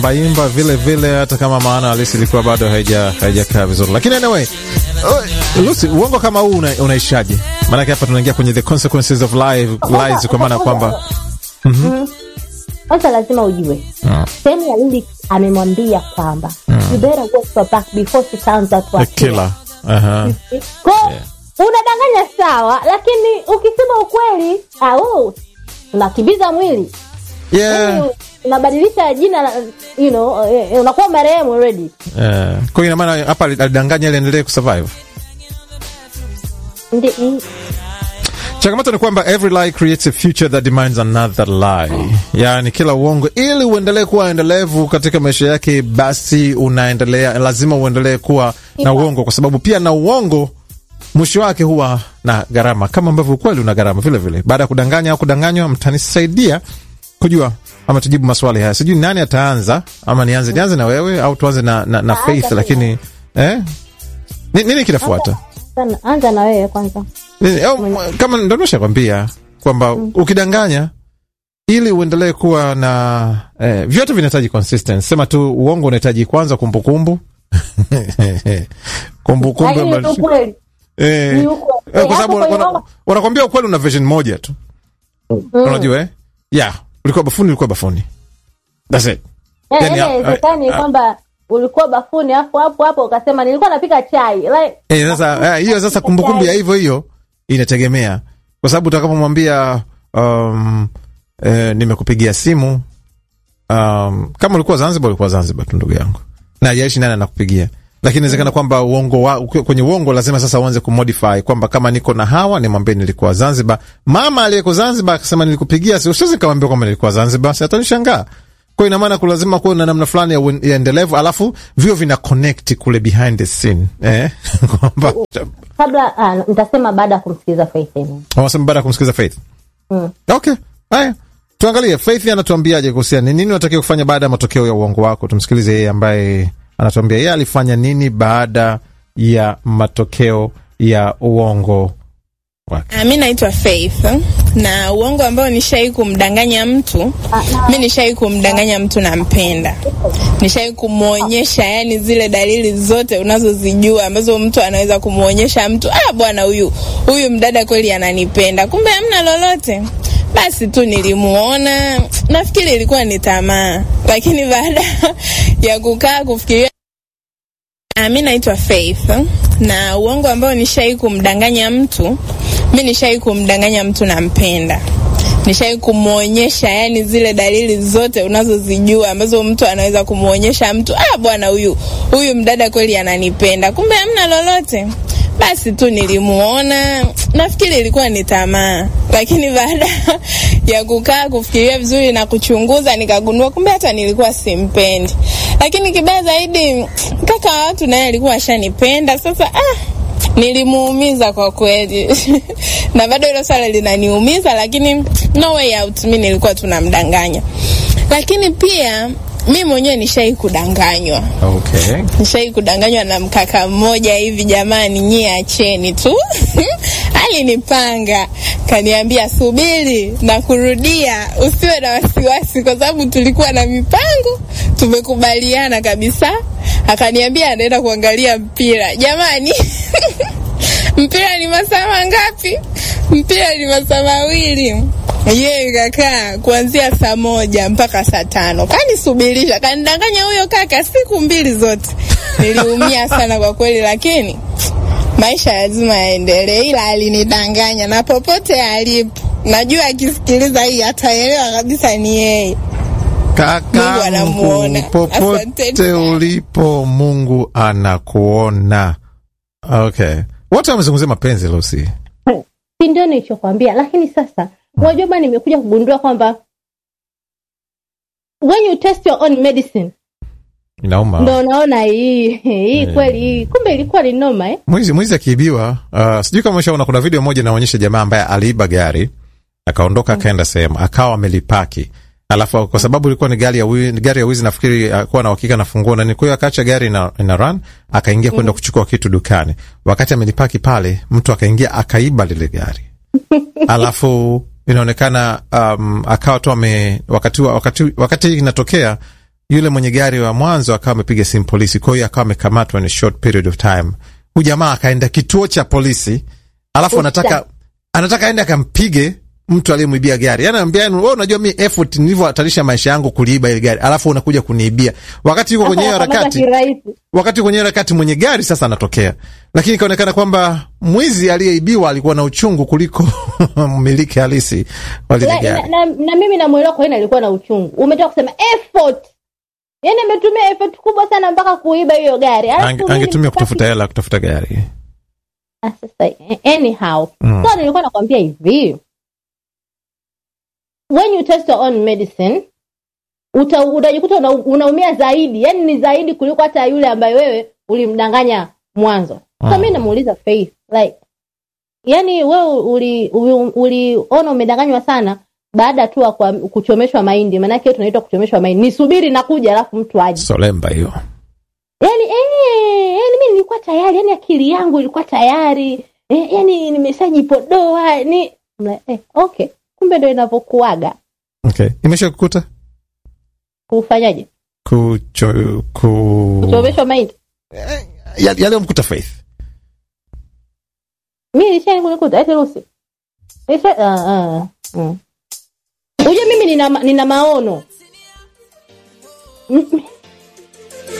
baimba vile vile, hata kama maana halisi ilikuwa bado haija haijakaa vizuri, lakini anyway, uh, Lucy, uongo kama huu una, unaishaje? Maanake hapa tunaingia kwenye the consequences of life, lies, kwa maana kwamba kwanza lazima ujue Mm. sehemu ya lyrics amemwambia kwamba you better watch your back before she turns out to a a killer. Aha. Ko unadanganya sawa, lakini ukisema ukweli au unakimbiza mwili Yeah. Yaani, unabadilisha jina la- you know, eh, eh, unakuwa marehemu already. Yeah. Kwa hiyo ina maana hapa alidanganya ili endelee kusurvive. Ndi- mm, Changamoto ni kwamba every lie creates a future that demands another lie. Yaani kila uongo ili uendelee kuwa endelevu katika maisha yake, basi unaendelea, lazima uendelee kuwa na uongo, kwa sababu pia na uongo mwisho wake huwa na gharama, kama ambavyo ukweli una gharama vile vile. Baada ya kudanganya au kudanganywa, mtanisaidia kujua ama tujibu maswali haya. Sijui nani ataanza, ama nianze nianze na wewe au tuanze na, na, na Anza Faith, tu. lakini eh? Ni- nini kinafuata? sana. Anza na wewe kwanza. Nini? Au, kama ndo nimeshakwambia kwamba ukidanganya ili uendelee kuwa na eh, vyote vinahitaji consistency. Sema tu uongo unahitaji kwanza kumbukumbu kumbukumbu Lakini ni ambazo- ukweli. eh, Ni ukweli. eh, kwa sababu Hapo kwenye wana- uongo- wanakwambia ukweli una version moja tu, unajua eh? Yeah, ulikuwa bafuni, ulikuwa bafuni, that's it. Yaani, Yani, yaani ah, haiwezekani ah, kwamba ulikuwa bafuni afu hapo hapo ukasema nilikuwa napika chai like, Eh, sasa eh, hiyo sasa kumbukumbu ya hivyo hiyo inategemea, kwa sababu utakapomwambia um, eh, nimekupigia simu um, kama ulikuwa Zanzibar, ulikuwa Zanzibar tu ndugu yangu, na hajaishi nani anakupigia, lakini inawezekana kwamba uongo wa, ukiwa kwenye uongo lazima sasa uanze kumodify kwamba kama niko na hawa nimwambie nilikuwa Zanzibar. Mama aliyeko Zanzibar akasema nilikupigia, si usiwezi nikamwambia kwamba nilikuwa Zanzibar, si atanishangaa. Kwa hiyo ina maana kulazima kuwa na namna fulani ya, uen- ya endelevu, alafu vio vina connect kule behind the scene eh, kwamba kabla ah, nitasema baada ya kumsikiliza Faith Emu. Wanasema baada ya kumsikiliza Faith. Mm. Okay. Haya. Tuangalie Faith anatuambiaje kuhusiana ni nini unatakiwa kufanya baada ya matokeo ya uongo wako. Tumsikilize yeye ambaye anatuambia yeye alifanya nini baada ya matokeo ya uongo wake. Ah, mi naitwa Faith na uongo ambao nishai kumdanganya mtu mi nishai kumdanganya mtu nampenda nishai kumwonyesha yani zile dalili zote unazozijua ambazo mtu anaweza kumwonyesha mtu ah bwana huyu huyu mdada kweli ananipenda kumbe hamna lolote basi tu nilimuona nafikiri ilikuwa ni tamaa lakini baada ya kukaa kufikiria Ah, mi naitwa Faith na uongo ambao nishai kumdanganya mtu mi nishai kumdanganya mtu nampenda nishai kumwonyesha yani zile dalili zote unazozijua ambazo mtu anaweza kumwonyesha mtu ah bwana huyu huyu mdada kweli ananipenda kumbe hamna lolote basi tu nilimuona nafikiri ilikuwa ni tamaa lakini baada ya kukaa kufikiria vizuri na kuchunguza nikagundua kumbe hata nilikuwa simpendi lakini kibaya zaidi kaka wa watu naye alikuwa ashanipenda sasa ah, nilimuumiza kwa kweli na bado hilo swala linaniumiza lakini no way out mi nilikuwa tunamdanganya lakini pia mi mwenyewe nishai kudanganywa Okay. nishai kudanganywa na mkaka mmoja hivi jamani nyie acheni tu alinipanga kaniambia subiri na kurudia usiwe na wasiwasi kwa sababu tulikuwa na mipango tumekubaliana kabisa akaniambia anaenda kuangalia mpira jamani mpira ni masaa mangapi mpira ni masaa mawili ye kakaa kuanzia saa moja mpaka saa tano kanisubirisha kanidanganya huyo kaka siku mbili zote niliumia sana kwa kweli lakini maisha lazima yaendelee ila alinidanganya na popote alipo najua akisikiliza hii ataelewa kabisa ni yeye Mungu Kaka anamuona. popote Asanteni. ulipo Mungu anakuona. Okay. Wote wamezungumzia mapenzi Lucy. si ndio nilichokwambia lakini sasa unajua bana nimekuja kugundua kwamba when you test your own medicine Inauma. ndo unaona hii hii kweli hii kumbe ilikuwa ni noma eh? mwizi mwizi akiibiwa uh, sijui kama ushaona kuna video moja inaonyesha jamaa ambaye aliiba gari akaondoka akaenda sehemu akawa amelipaki alafu kwa sababu ilikuwa ni gari ya wizi, gari ya wizi nafikiri akuwa na uhakika na funguo nani kwa hiyo akaacha gari ina, ina run akaingia kwenda kuchukua kitu dukani wakati amelipaki pale mtu akaingia akaiba lile gari alafu inaonekana um, akawa tu ame wakati, wa- wakati, wakati inatokea yule mwenye gari wa mwanzo akawa amepiga simu polisi, kwa hiyo akawa amekamatwa in a short period of time. Huyu jamaa akaenda kituo cha polisi, alafu anataka anataka aende akampige mtu aliyemwibia gari. Yani anambia wewe, unajua mi effort nilivyohatarisha maisha yangu kuliiba ile gari, alafu unakuja kuniibia wakati yuko kwenye hiyo harakati wakati kwenye harakati mwenye gari sasa anatokea, lakini ikaonekana kwamba mwizi aliyeibiwa alikuwa na uchungu kuliko mmiliki halisi wa lile na, gari. na, na mimi namwelewa kwa nini alikuwa na uchungu. Umetoka kusema effort, yani ametumia effort kubwa sana mpaka kuiba hiyo gari, alafu Ange- mimi Angetumia sitaki- kutafuta hela kutafuta gari. Ah, sasa anyhow Mm. so nilikuwa nakwambia hivi when you test your own medicine uta, utajikuta una, unaumia zaidi yani ni zaidi kuliko hata yule ambaye wewe ulimdanganya mwanzo so Mm. mi namuuliza Faith like yani wewe uli- uli- uliona umedanganywa sana baada tu ya kwa- kuchomeshwa mahindi maanake hiyo tunaitwa kuchomeshwa mahindi nisubiri nakuja alafu mtu aje Solemba hiyo. yani eh, yani mi nilikuwa tayari yani akili yangu ilikuwa tayari eh, yani nimeshajipodoa ni Mla- eh, okay kumbe ndo inavyokuaga Okay. Imesha kukuta kufanyaje kucho, ku... kuchomeshwa mahindi Ya- yaliyomkuta Faith. mi lishani kunikuta eti rusi Lisha- ah, ah, mm. ujue mimi nina, ma- nina maono M-